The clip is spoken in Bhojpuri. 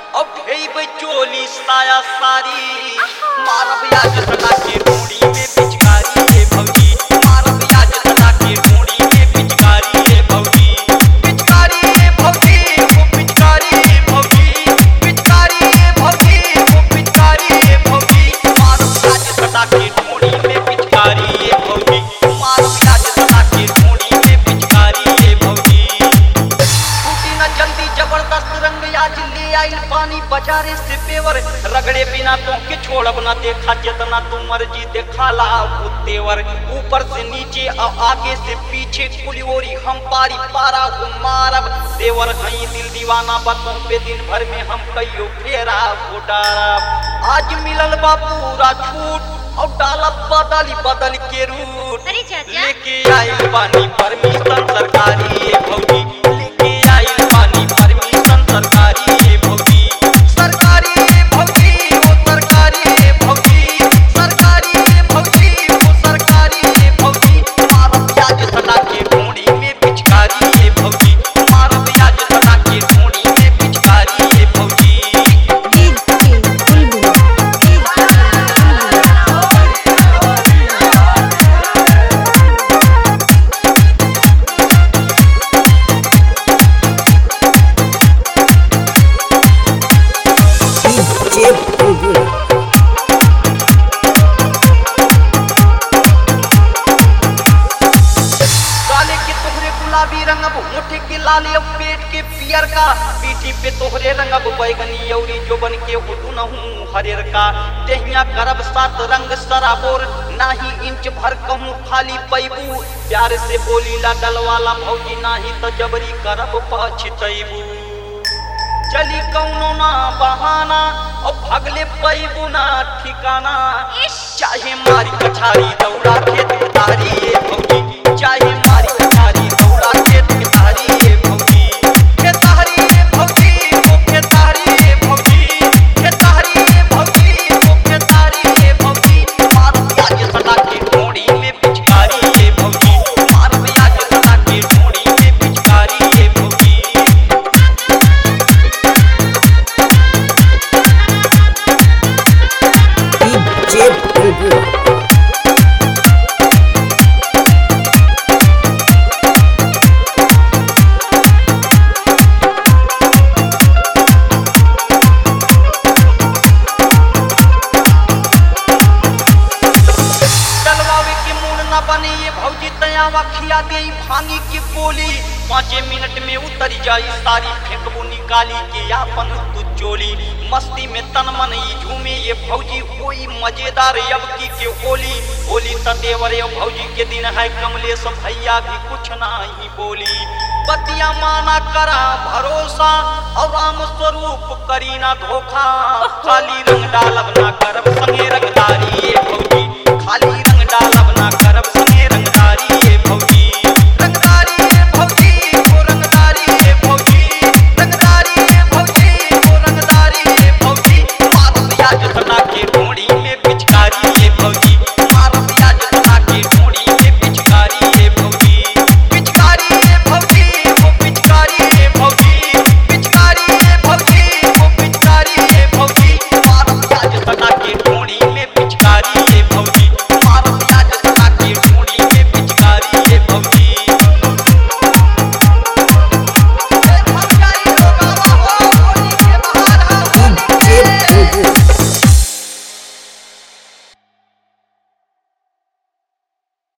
अब ढेब चोली साया सारी मारब आज सदा के डोरी में पिचकारी रे भौजी मारब आज सदा के डोरी में पिचकारी रे भौजी पिचकारी रे भौजी वो पिचकारी रे भौजी पिचकारी रे भौजी वो पिचकारी रे भौजी मारब आज सदा के डोरी में पिचकारी रे भौजी मारब आज सदा के डोरी में पिचकारी रे भौजी टूटी ना जल्दी जबरदस्त रंग आज ले आई पानी बाजारे से पेवर रगड़े बिना तो के छोड़ब ना देखा जितना तू मर्जी देखा ला वो तेवर ऊपर से नीचे और आगे से पीछे कुलियोरी हम पारी पारा हो मारब देवर हई दिल दीवाना बतों पे दिन भर में हम कईयो फेरा हो डारब आज मिलल बा पूरा छूट और डालब बदली बदल के रूट अरे चाचा लेके आइल बानी परमिशन सरकारी ये भौजी लेके आइल बानी परमिशन सरकारी ये भौजी सरकारी ये भौजी वो सरकारी ये भौजी सरकारी ये भौजी वो सरकारी ये भौजी मारब प्याज सदा के ढूंढी में पिचकारी ये भौजी मारब प्याज सदा के ढूंढी में पिचकारी ये भौजी DJ Bulbul. काले के तोहरे गुलाबी रंगब होठे के लाले अब पेट के पियर का पीठी पे तोहरे रंगब बैगनी औरी जोबन के हुटू नहूं हरेर का देहिया करब सात रंग सराबोर नाही इंच भर कहूं खाली पैबू प्यार से बोली ला डलवाला भौजी नाही तो जबरी करब पछतैबू चली कौनो ना बहाना और भगले पैबू ना ठिकाना चाहे मारी कछारी दौड़ा खेत के तारी ये भौजी चाहे मारी कछारी दौड़ा खेत के तारी ये भौजी के तारी ये भौजी वो के तारी ये भौजी के तारी ये भौजी वो के तारी ये भौजी मार प्याज सदा के ढोड़ी में पिचकारी ये भौजी मार प्याज सदा के ढोड़ी में पिचकारी ये भौजी DJ Bulbul. डलवावे के मूड न बने ये भौजी तयावा खिया दे भांगी की गोली पाँचे मिनट में उतर जाई सारी फेंकबू निकाली के यापन तू चोली मस्ती में तन मन ई झूमे ये भौजी कोई मजेदार यबकी के होली होली तदेवर ये भौजी के दिन है कमलेश भैया भी कुछ नहीं बोली बतिया माना करा भरोसा और राम स्वरूप करी ना धोखा खाली रंग डालब ना करब संगे